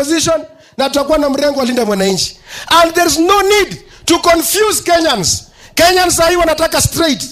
opposition na tutakuwa na mrengo wa linda mwananchi and there is no need to confuse kenyans kenyans sahii wanataka straight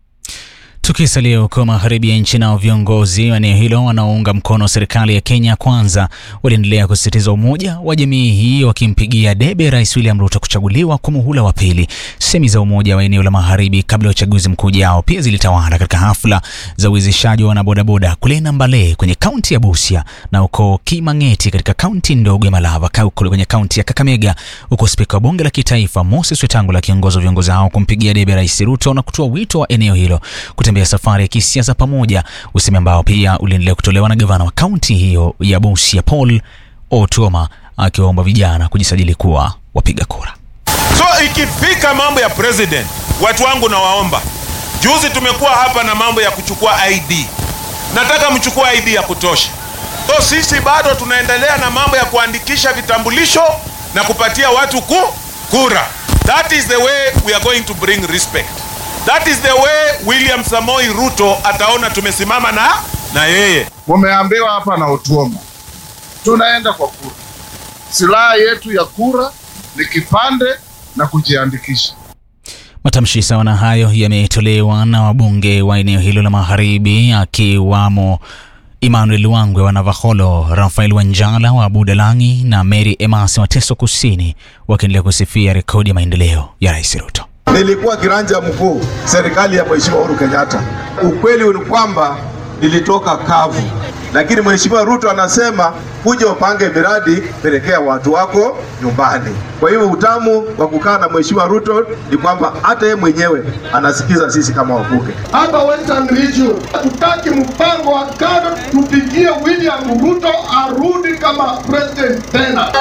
Tukisalia huko magharibi ya nchi, nao viongozi wa eneo hilo wanaounga mkono serikali ya Kenya Kwanza waliendelea kusisitiza umoja wa jamii hii, wakimpigia debe Rais William Ruto kuchaguliwa kwa muhula wa pili. Semi za umoja wa eneo la magharibi kabla ya uchaguzi mkuu ujao pia zilitawala katika hafla za uwezeshaji wa wanabodaboda kule Nambale kwenye kaunti ya Busia na huko Kimang'eti katika kaunti ndogo ya Malava kule kwenye kaunti ya Kakamega, huko spika wa bunge la kitaifa Moses Wetangula akiongoza viongozi hao kumpigia debe Rais Ruto na kutoa wito wa eneo hilo kutembea safari ya kisiasa pamoja, usemi ambao pia uliendelea kutolewa na gavana wa kaunti hiyo ya Busia Paul Otuoma akiwaomba vijana kujisajili kuwa wapiga kura. So ikifika mambo ya president, watu wangu nawaomba, juzi tumekuwa hapa na mambo ya kuchukua ID, nataka mchukue ID ya kutosha. So sisi bado tunaendelea na mambo ya kuandikisha vitambulisho na kupatia watu ku kura. That is the way we are going to bring respect. That is the way William Samoi Ruto ataona tumesimama na na yeye. Mumeambiwa hapa na Otuoma, tunaenda kwa kura. Silaha yetu ya kura ni kipande na kujiandikisha. Matamshi sawa na hayo yametolewa na wabunge wa eneo hilo la magharibi akiwamo Emmanuel Wangwe wa Navakholo, Rafael Wanjala wa Budalangi na Mary Emasi wa Teso Kusini, wakiendelea kusifia rekodi ya maendeleo ya Rais Ruto. Nilikuwa kiranja mkuu serikali ya Mheshimiwa Uhuru Kenyatta. Ukweli ni kwamba nilitoka kavu, lakini Mheshimiwa Ruto anasema kuja upange miradi, pelekea watu wako nyumbani. Kwa hivyo utamu wa kukaa na Mheshimiwa Ruto ni kwamba hata yeye mwenyewe anasikiza sisi kama wabunge. Hapa Western Region tutaki mpango wa kado, tupigie William Ruto arudi kama president tena.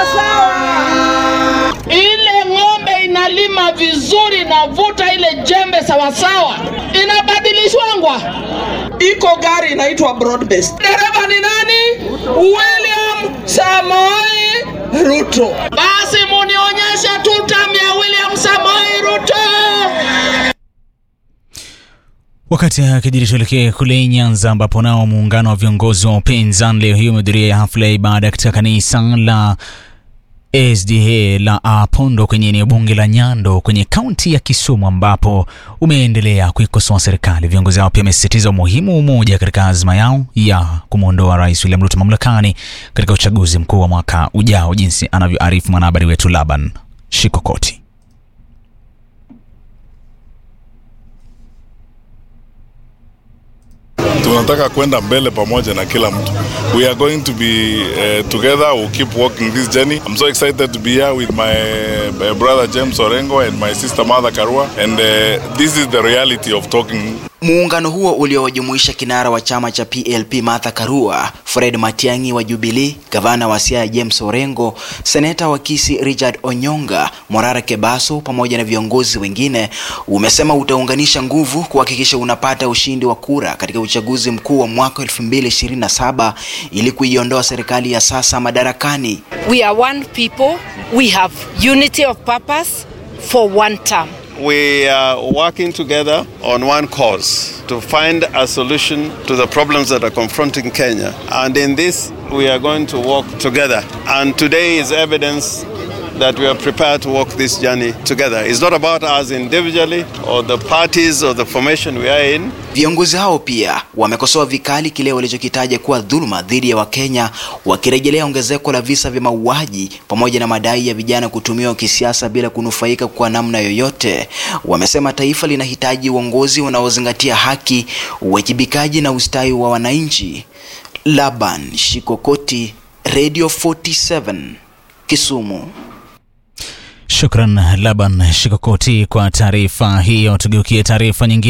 Ile ng'ombe inalima vizuri, navuta ile jembe sawasawa, inabadilishwangwa. Iko gari inaitwa broad based. Dereva ni nani? William Samoei Ruto. Basi munionyeshe tutam ya William Samoei Ruto. Wakati akijiri tuelekee kule Nyanza ambapo nao muungano wa viongozi wa upinzani leo hii umehudhuria hafla ya ibada katika kanisa la SDA la Apondo kwenye eneo bunge la Nyando kwenye kaunti ya Kisumu ambapo umeendelea kuikosoa serikali. Viongozi hao pia wamesisitiza umuhimu wa umoja katika azma yao ya kumwondoa Rais William Ruto mamlakani katika uchaguzi mkuu wa mwaka ujao, jinsi anavyoarifu mwanahabari wetu Laban Shikokoti. tunataka kwenda mbele pamoja na kila mtu. We are going to be uh, together. We'll keep walking this journey. I'm so excited to be here with my, my brother James Orengo and my sister Martha Karua. And uh, this is the reality of talking Muungano huo uliowajumuisha kinara wa chama cha PLP Martha Karua, Fred Matiang'i wa Jubilee, gavana wa Siaya James Orengo, seneta wa Kisii Richard Onyonga, Morara Kebaso pamoja na viongozi wengine umesema utaunganisha nguvu kuhakikisha unapata ushindi wa kura katika uchaguzi mkuu wa mwaka 2027 ili kuiondoa serikali ya sasa madarakani. We are one people. We have unity of purpose for one term. we are working together on one cause to find a solution to the problems that are confronting Kenya. And in this, we are going to work together. And today is evidence that we are prepared to walk this journey together. It's not about us individually or the parties or the formation we are in. Viongozi hao pia wamekosoa vikali kile walichokitaja kuwa dhuluma dhidi ya Wakenya, wakirejelea ongezeko la visa vya mauaji pamoja na madai ya vijana kutumiwa kisiasa bila kunufaika kwa namna yoyote. Wamesema taifa linahitaji uongozi unaozingatia haki, uwajibikaji na ustawi wa wananchi. Laban Shikokoti, Radio 47, Kisumu. Shukran Laban Shikokoti kwa taarifa hiyo. Tugeukie taarifa nyingine.